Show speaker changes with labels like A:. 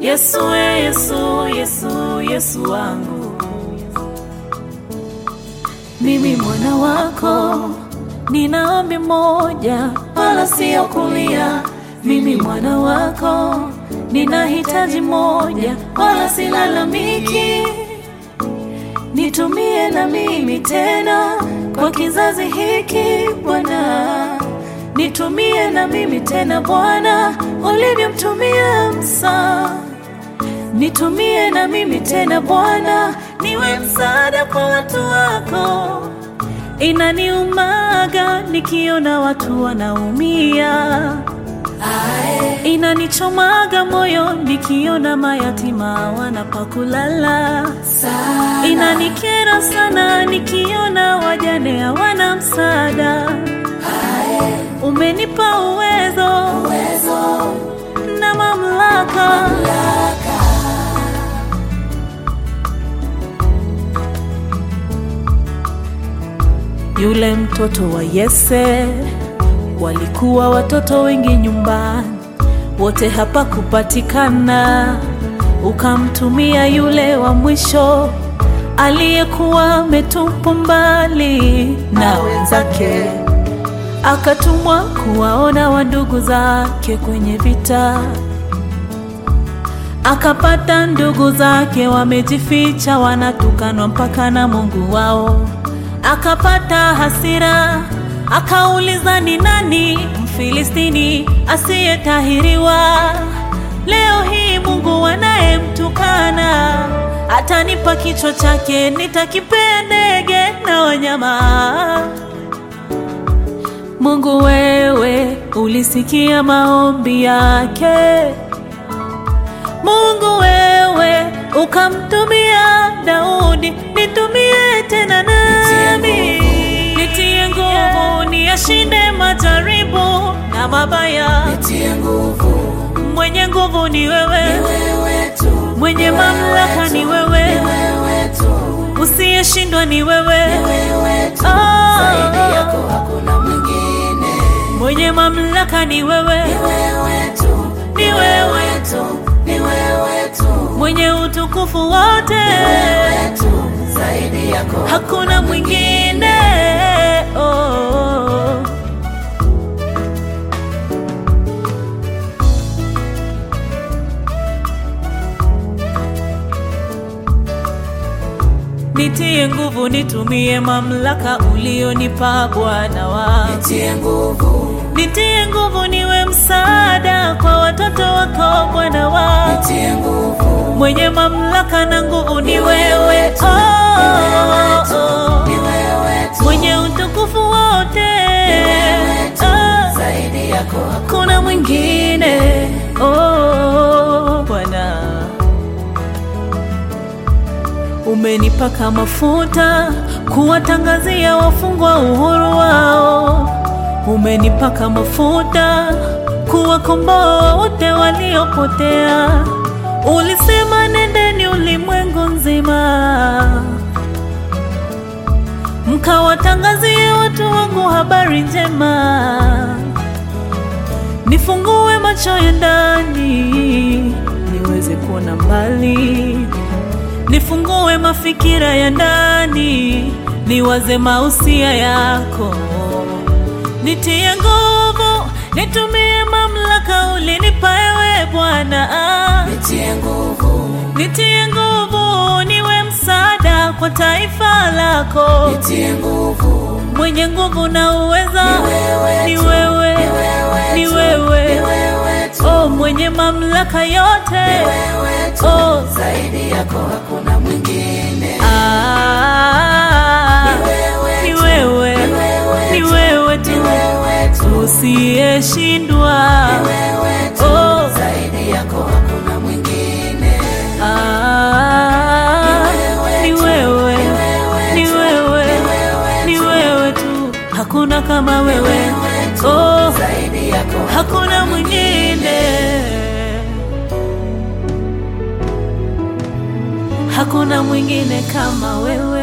A: Yesu, we Yesu, Yesu, Yesu wangu, mimi mwana wako, nina ombi moja, wala sio kulia. Mimi mwana wako, nina hitaji moja, wala silalamiki. Nitumie na mimi tena kwa kizazi hiki Bwana, nitumie na mimi tena Bwana, ulivyomtumia Musa. Nitumie na mimi tena Bwana, niwe msaada kwa watu wako. Inaniumaga nikiona watu wanaumia, inanichomaga moyo nikiona mayatima wanapakulala, inanikera sana nikiona wajane hawana msaada. Umenipa uwezo, na mamlaka, Yule mtoto wa Yese, walikuwa watoto wengi nyumbani, wote hapa kupatikana. Ukamtumia yule wa mwisho aliyekuwa ametupwa mbali na wenzake, akatumwa kuwaona wandugu zake kwenye vita. Akapata ndugu zake wamejificha, wanatukanwa mpaka na Mungu wao akapata hasira, akauliza ni nani Mfilistini asiyetahiriwa? Leo hii Mungu anayemtukana atanipa kichwa chake, nitakipea ndege na wanyama. Mungu wewe ulisikia maombi yake, Mungu wewe ukamtumia Daudi, nitumie tena nami, nitie nguvu niyashinde majaribu na mabaya.
B: Nitie nguvu,
A: Mwenye nguvu ni wewe,
B: wewe tu,
A: mwenye mamlaka ni wewe,
B: wewe tu,
A: usiyeshindwa ni wewe.
B: wewe tu,
A: Oh.
B: zaidi yako hakuna mwingine.
A: Mwenye mamlaka ni wewe,
B: Wewe tu,
A: ni wewe,
B: tu, ni wewe tu,
A: mwenye utukufu wote,
B: wewe tu, zaidi yako
A: hakuna mwingine. Oh. Nitie nguvu, nitumie mamlaka ulionipa Bwana wa
B: Nitie nguvu,
A: Nitie nguvu niwe msaada kwa watoto wako Bwana wa
B: nitie nguvu,
A: mwenye mamlaka na nguvu ni wewe oh, oh,
B: ni wewe tu,
A: mwenye utukufu wote
B: tu,
A: oh,
B: zaidi yako
A: kuna mwingine oh, Bwana umenipaka mafuta kuwatangazia wafungwa uhuru wao umenipaka mafuta kuwakomboa wote waliopotea. Ulisema nendeni ulimwengu nzima, mkawatangazie watu wangu habari njema. Nifungue macho ya ndani niweze kuona mbali, nifungue mafikira ya ndani niwaze mausia yako nitie nguvu, nitumie mamlaka ulinipa ewe Bwana.
B: nitie nguvu,
A: Nitie nguvu, niwe msaada kwa taifa lako.
B: nitie nguvu,
A: Mwenye nguvu na uweza
B: wewe
A: ni
B: tu,
A: wewe,
B: ni
A: ni
B: wewe tu,
A: wewe,
B: wewe tu,
A: oh, mwenye mamlaka yote
B: wewe tu,
A: oh.
B: zaidi yako hakuna mwingine.
A: Ah,
B: wewe
A: ni
B: tu,
A: wewe,
B: wewe
A: ni
B: tu,
A: wewe tu,
B: wewe tu,
A: usiyeshindwa
B: wewe tu,
A: oh.
B: zaidi yako hakuna mwingine.
A: Ah, ni wewe, ni wewe, ni wewe tu, hakuna kama wewe, oh,
B: Zaidi yako
A: hakuna mwingine, hakuna mwingine kama wewe.